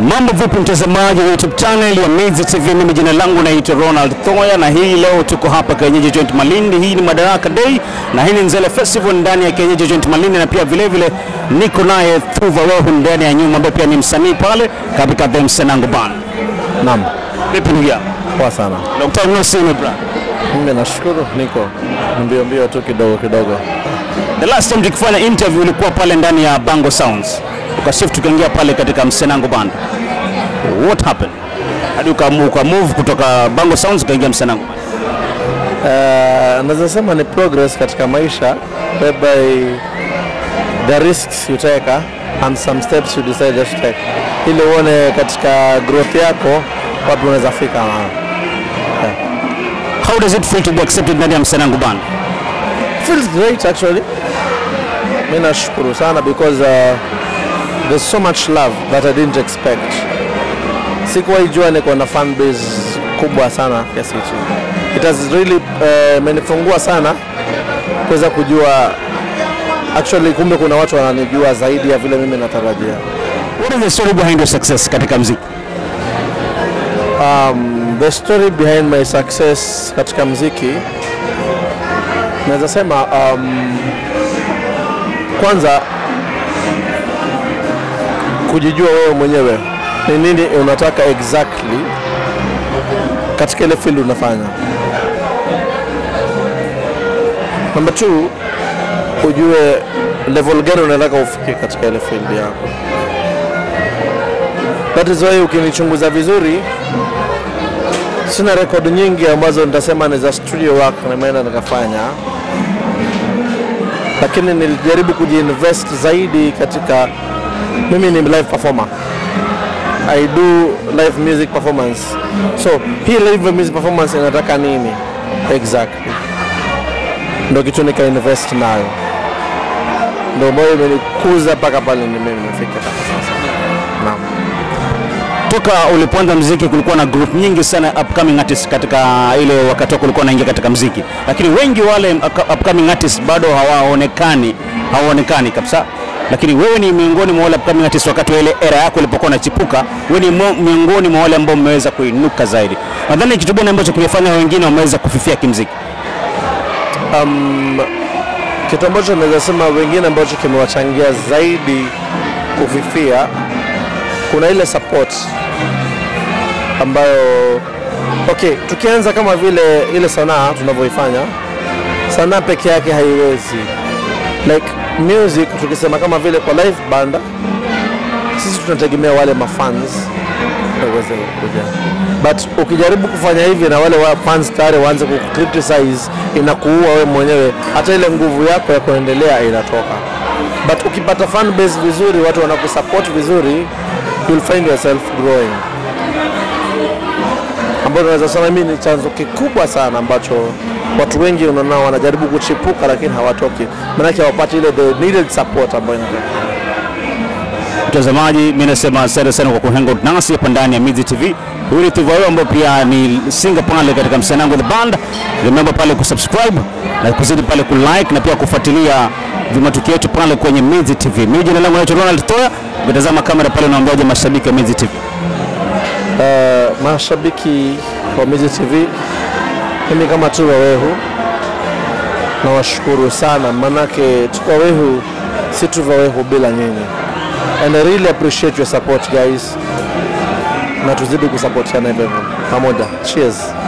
Mambo vipi mtazamaji wa YouTube channel ya Mizi TV, mimi jina langu naitwa Ronald Thoya, na hii leo tuko hapa Kienyeji Joint Malindi. Hii ni Madaraka Day na hii ni Nzele Festival ndani ya Kienyeji Joint Malindi, na pia vile vile niko naye Thuva Wehu ndani ya nyuma, ambaye pia ni msanii pale katika The Msenango Band. Naam, Vipi ndugu yangu? poa sana. Dr. No Sime bra. Mimi nashukuru, niko mbio mbio tu kidogo kidogo. The last time tukifanya interview ulikuwa pale ndani ya Bango Sounds, ukashift tukaingia pale katika Msenango Band. What happened? Hadi ukamu- ukamove kutoka Bango Sounds ukaingia Msenango Band. Uh, naweza sema ni progress katika maisha whereby the risks you take uh, and some steps you decide just to take ili uone katika growth yako wapi unaweza fika. How does it feel to be accepted ndani ya Msenango Band? Feels great actually. Mimi nashukuru sana because uh, there's so much love that I didn't expect. Sikuwahi jua niko na fan base kubwa sana kiasi hichi. It has really uh, imenifungua sana kuweza kujua actually kumbe kuna watu wananijua zaidi ya vile mimi natarajia. What is the story behind your success katika mziki? The story behind my success katika mziki naweza sema um, kwanza kujijua wewe mwenyewe ni nini unataka exactly katika ile field unafanya. Number two, ujue level gani unataka ufike katika ile field yako. That is why ukinichunguza vizuri sina rekodi nyingi ambazo nitasema ni za studio work nimeenda nikafanya, lakini nilijaribu kujiinvest zaidi katika. Mimi ni live performer, I do live music performance. So hii live music performance inataka nini exactly, ndo kitu nika invest nayo, ndo ambayo imenikuza mpaka pale mimi nimefika mpaka sasa. Naam. Toka ulipoanza mziki kulikuwa na group nyingi sana upcoming artists katika ile wakati wako ulikuwa unaingia katika mziki, lakini wengi wale up- upcoming artists bado hawaonekani, hawaonekani kabisa. Lakini wewe ni miongoni mwa wale upcoming artists wakati wa ile era yako ilipokuwa unachipuka, wewe ni mo- miongoni mwa wale ambao mmeweza kuinuka zaidi. Nadhani kitu gani ambacho kimefanya wengine wameweza kufifia kimziki? kitu ambacho naweza sema wengine ambacho kimewachangia zaidi kufifia, kuna ile support ambayo okay, tukianza kama vile ile sanaa tunavyoifanya, sanaa peke yake haiwezi like music, tukisema kama vile kwa live banda, sisi tunategemea wale mafans ndio uweze kuja, but ukijaribu kufanya hivi na wale wa fans tayari waanze kucriticize, inakuua wewe mwenyewe, hata ile nguvu yako ya kuendelea inatoka. But ukipata fan base vizuri, watu wanakusupport vizuri, you'll find yourself growing, ambayo tunaweza sema mimi ni chanzo kikubwa sana ambacho watu wengi unaona wanajaribu kuchipuka lakini hawatoki, maanake hawapati ile the needed support ambayo inatokea. Mtazamaji, mimi nasema asante sana kwa kuhang out nasi hapa ndani ya Mizi TV. Huyu ni Thuva Wewe ambaye pia ni singer pale katika Msenango the Band. Remember pale kusubscribe na kuzidi pale kulike na pia kufuatilia vimatukio yetu pale kwenye Mizi TV. Mimi jina langu naitwa Ronald Toya. Ukitazama kamera pale unaambiwaje mashabiki wa Mizi TV? Uh, mashabiki wa Mizi TV, mimi kama Tuva Wehu nawashukuru sana, manake Tuva Wehu si Tuva Wehu bila nyinyi, and I really appreciate your support guys, na tuzidi kusapotiana hivyo hivyo pamoja. Cheers.